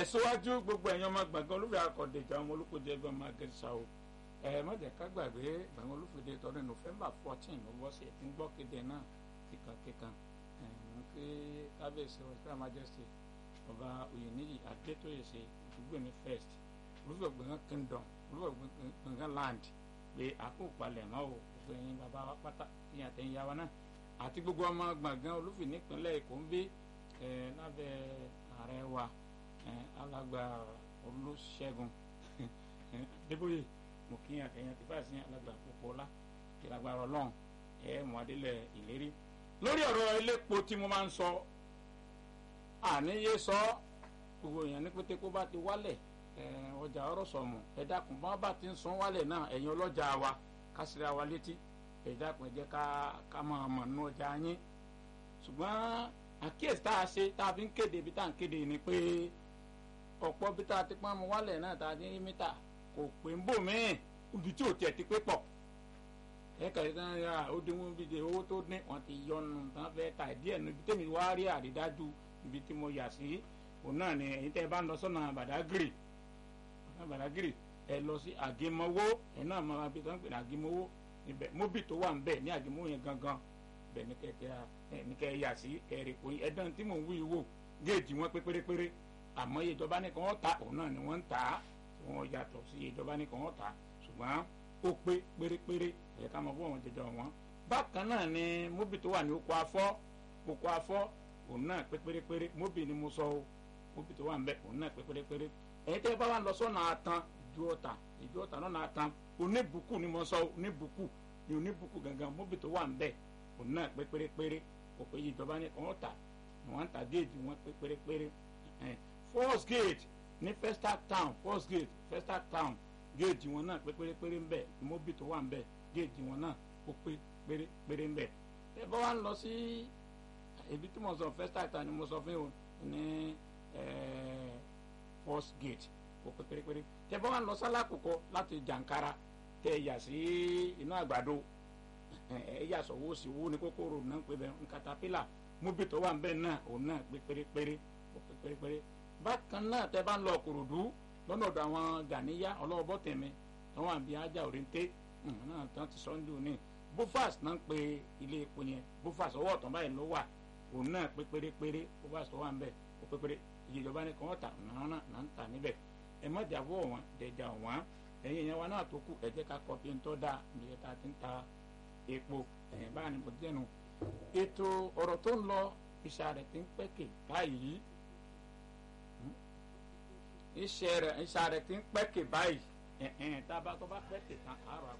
síwájú gbogbo ẹ̀yin ọmọ gbọ̀ngàn olúfẹ́ akọ̀dẹ̀jà ọmọ olùkọ́jẹ ẹgbẹ́ ọmọ agẹ́sà o ẹ má jẹ́ ká gbàgbé gbọ̀ngàn olùfẹ́ tọdún nọ́fẹ̀mbà fourteen ló bọ́ sí ẹ̀tí ń gbọ́ kéde náà kíkankíkan ń pé kábíyèsí ọ̀sẹ̀ majesty ọba oyèníyì adétóyè ṣe ìdúgbòmí first olùfẹ́ gbọ̀ngàn kingdom olùfẹ́ gbọ̀ngàn land pé àkókò palẹ̀ mọ́ o gbogbo ẹ̀yin bàbá wa pátá ìyẹn àtẹ̀yìn yàwá náà àti gbogbo ọmọ gbọ̀ngàn olùfẹ́ nípínlẹ̀ èkó ń gbé lábẹ́ ààrẹ wa alàgbà olùṣègùn débóyè mo kí àtẹ̀yìn àti fáṣí alàgbà púpọ̀lá ìlàgbà ọlọ́run ẹ̀ mọ́ adélẹ̀ ìlérí lórí ọ̀rọ̀ elépo tí mo máa ń sọ àníyé sọ gbogbo èèyàn ní pété kó bá ti wálẹ̀ ọjà ọ̀rọ̀ sọ̀mù ẹ dákun bá bá ti ń san wálẹ̀ náà ẹ̀yin ọlọ́jà wa kásìrì àwa létí ẹ dákun ẹ jẹ́ ká ká máa mọ̀ nínú ọjà yín ṣùgbọ́n àkíyèsí tá a ṣe tá a fi ń kéde ibi tá à ń kéde ni pé ọ̀pọ̀ bí tá a ti pọ́n mu wálẹ̀ náà tá a ní mítà kò pé ń bò míì ibi tí ò tiẹ̀ ti pé pọ̀ ẹ kàrí tán ya ó dín wọn bí de owó tó dín wọn ti yọnu tán fẹ́ ta díẹ̀ níbi tẹ́mi wá rí àrídájú ibi tí mo yà sí òun náà ni èyí tẹ́ ẹ bá ń lọ sọ́nà bàdágìrì sọ́nà bàdágìrì ẹ lọ sí àgémọ́wó ẹ náà máa bí tán pè ní àgémọ́wó ibẹ̀ móbì tó wà ń bẹ̀ ní àgémọ́wó yẹn gangan bẹ̀ ní kẹ̀kẹ́ ní kẹ́ yà sí kẹ́rì pé ẹ̀dán tí mò ń wí wò géèjì wọn pé pérépéré àmọ́ iye ìjọba nìkan wọ́n ta òun náà ni wọ́n ń tà á wọ́n yàtọ̀ sí iye ìjọba nìkan wọ́n tà á ṣùgbọ́n ó pé pérépéré ẹ̀yẹ ká mọ̀ fún àwọn jẹjọ wọn. bákan náà ni móbì tó wà ní oko afọ́ oko afọ́ òun náà pé pérépéré móbì ni mo sọ o móbì tó wà ń bẹ òun náà pé pérépéré ẹ̀yin tẹ́ bá wà lọ sọ́nà àtàn ìjọ ọ̀tà ìjọ ọ̀tà náà àtàn oníbùkù ni mo sọ oníbùkù ni oníbùkù gangan móbì tó wà ń bẹ òun náà pé pérépéré kò pé ìjọba nìkan wọ́n tà wọ́n tà déèdì wọn pé pérépéré first gate ní festac town first gate festac town géèjì wọn náà pé pérépéré ń bẹ mobi tó wà ń bẹ géèjì wọn náà ó pé pérépéré ń bẹ ẹ bá wa ń lọ sí ibi tí mo sọ festac town ni mo sọ fún yín ní first gate ó pé pérépéré tẹ bá wa ń lọ sálàkùkọ láti jàǹkara tẹ yà sí inú àgbàdo ẹ yà sọ wo sí wo ní kókóró náà pé bẹ ń katapila mobi tó wà ń bẹ náà òun náà pé pérépéré ó pé pérépéré bákan náà tẹ bá ń lọ kòròdú lọ́nà ọ̀dọ̀ àwọn gàníyà ọlọ́wọ́bọ̀ tẹ̀mí wọn wà bí ajá òrèǹté náà tán ti sọ ń dùn ní bufas náà ń pe ilé epo yẹn bufas ọwọ́ ọ̀tàn báyìí ló wà òun náà pé pérépéré bufas tó wà ń bẹ̀ ó pé péré iye ìjọba ní kàn wọ́n tà náà náà ń tà níbẹ̀ ẹ má jà wọ́ wọn dẹjà wọn ẹ̀yin ìyẹn wa náà tó kù ẹ jẹ́ ká kọ́ bí n tọ́ da ìyẹn tá a ti ń ta epo ẹ̀yìn báyìí mo dẹnu ètò ọ̀rọ̀ tó ń lọ ìṣàrẹ̀ ti ń pẹ́kè báyìí iṣẹ́ rẹ̀ iṣẹ́ rẹ̀ ti ń pẹ́kè báyìí ẹ̀ẹ́n tá a bá tó bá pẹ́kè tán àárọ̀